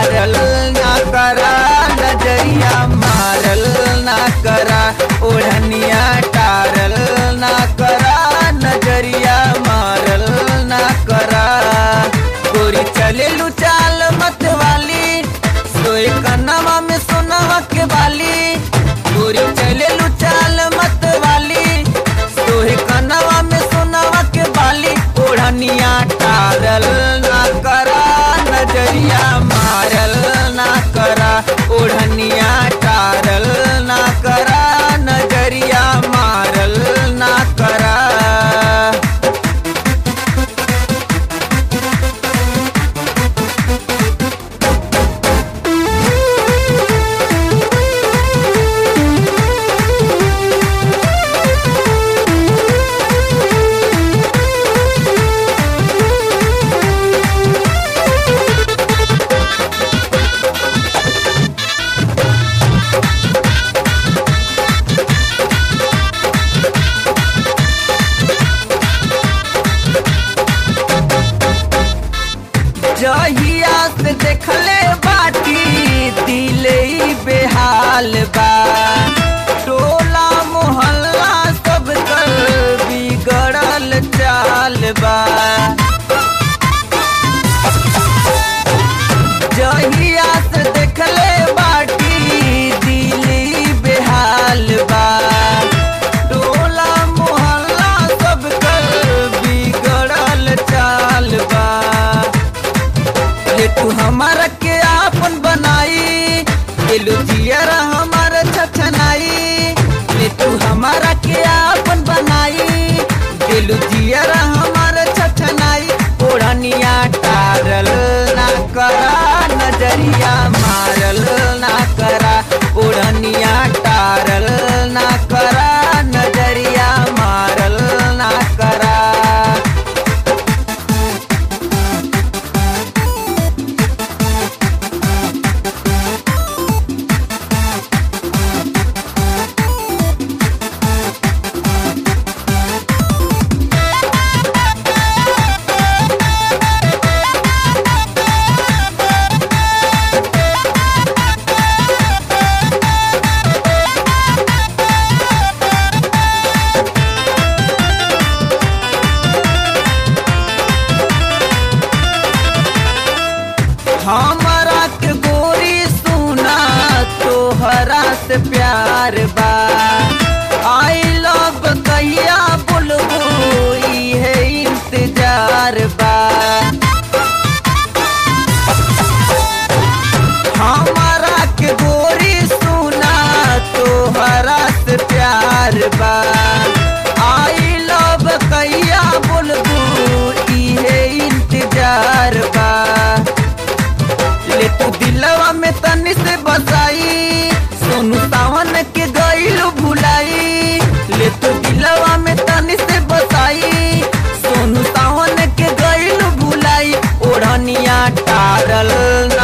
टारल ना करा नजरिया मारल ना करा ओढ़निया टारल ना करा नजरिया मारल ना करा गोरी चले लू चाल मत वाली सोए कनवा में सोनवा के बाली गोरी चले लू चाल मत वाली सोए कनवा में सोनवा के बाली ओढ़निया टारल ना करा नजरिया मारल ना करा ओढ़निया टारल ना करा नजरिया मारल ना करा जहिया से देखले बाटी दिले बेहाल बा टोला मोहल्ला सब कर बिगड़ल चाल बा जहिया से देखले बाटी दिली बेहाल बा टोला मोहल्ला सब कर बिगड़ल चाल बा ले तू हमारा के आपन बनाई दिलू जियरा हमारा छछनाई ले तू हमारा के आपन बनाई दिलू जियरा हमारा छछनाई ओढ़निया टारल ना करा नजरिया मारल ना करा ओढ़निया टारल ना करा नजरिया मारल ना करा हमारा के गोरी सुना तोहरा से प्यार बा आई लव कहिया बोलबो इहे इंतजार बा हमारा के गोरी सुना तोहरा से प्यार बा आई लव कहिया बोलबो इहे इंतजार बा ले तू दिलवा में तनी से बसाई सोनू सावन के गईलू भुलाई ले तू दिलवा में तनी से बसाई सोनू सावन के गईलू भुलाई ओढ़निया टारल ना